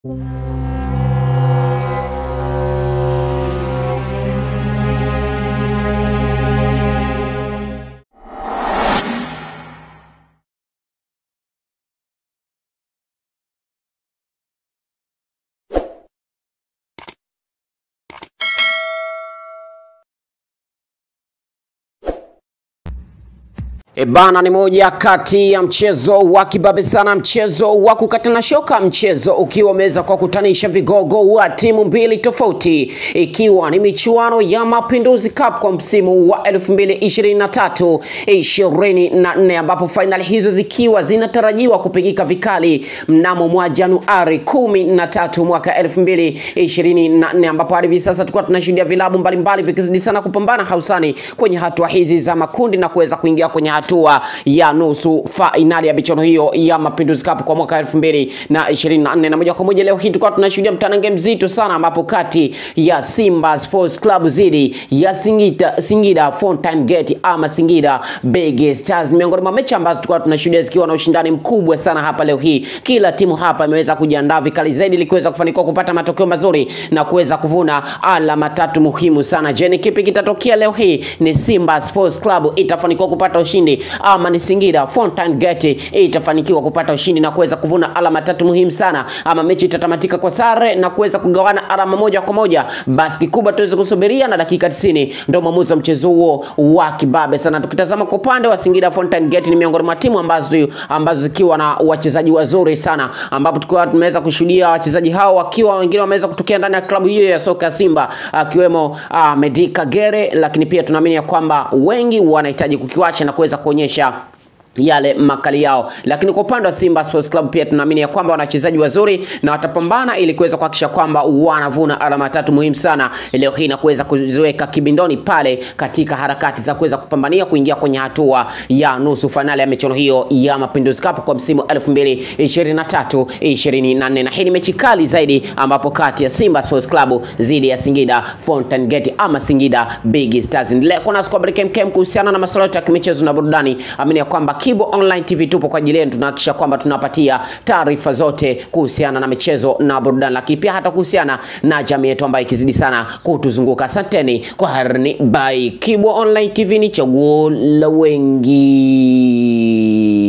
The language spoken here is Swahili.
E bana, ni moja kati ya mchezo wa kibabe sana, mchezo wa kukatana shoka, mchezo ukiwa umeweza kuwakutanisha vigogo wa timu mbili tofauti, ikiwa ni michuano ya Mapinduzi Cup kwa msimu wa 2023 24, ambapo fainali hizo zikiwa zinatarajiwa kupigika vikali mnamo mwa Januari 13 mwaka 2024, ambapo hadi hivi sasa tulikuwa tunashuhudia vilabu mbalimbali vikizidi sana kupambana hausani kwenye hatua hizi za makundi na kuweza kuingia kwenye hatua ya nusu fainali ya michuano hiyo ya Mapinduzi Cup kwa mwaka 2024 na moja kwa moja leo hii tulikuwa tunashuhudia mtanange mzito sana, ambapo kati ya Simba Sports Club zidi ya Singida, Singida Fountain Gate ama Singida Big Stars, miongoni mwa mechi ambazo tulikuwa tunashuhudia zikiwa na ushindani mkubwa sana hapa leo hii. Kila timu hapa imeweza kujiandaa vikali zaidi ili kuweza kufanikiwa kupata matokeo mazuri na kuweza kuvuna alama tatu muhimu sana. Je, ni kipi kitatokea leo hii? Ni Simba Sports Club itafanikiwa kupata ushindi ama ni Singida Fountain Gate itafanikiwa kupata ushindi na kuweza kuvuna alama tatu muhimu sana, ama mechi itatamatika kwa sare na kuweza kugawana alama moja kwa moja? Basi kikubwa tuweze kusubiria, na dakika 90 ndio mwamuzi wa mchezo huo wa kibabe sana. Tukitazama kwa upande wa Singida Fountain Gate, ni miongoni mwa timu ambazo ambazo zikiwa na wachezaji wazuri sana, ambapo tukiwa tumeweza kushuhudia wachezaji hao wakiwa wengine wameweza kutokea ndani ya klabu hiyo ya soka ya Simba, akiwemo uh, Medi Kagere, lakini pia tunaamini ya kwamba wengi wanahitaji kukiwacha na kuweza kuonyesha yale makali yao, lakini kwa upande wa Simba Sports Club pia tunaamini ya kwamba wana wachezaji wazuri na watapambana ili kuweza kuhakikisha kwamba wanavuna alama tatu muhimu sana leo hii na kuweza kuziweka kibindoni pale katika harakati za kuweza kupambania kuingia kwenye hatua ya nusu fainali ya michuano hiyo ya Mapinduzi Cup kwa msimu 2023 24, na hii ni mechi kali zaidi, ambapo kati ya Simba Sports Club dhidi ya Singida Fountain Gate ama Singida Big Stars. Endelea kuwa nasi kwa Break MKM kuhusiana na masuala yote ya kimichezo na burudani. Amini ya kwamba Kibo Online TV tupo kwa ajili yenu, tunahakikisha kwamba tunapatia taarifa zote kuhusiana na michezo na burudani, lakini pia hata kuhusiana na jamii yetu ambayo ikizidi sana kutuzunguka. Asanteni kwa harni by Kibo Online TV, ni chaguo la wengi.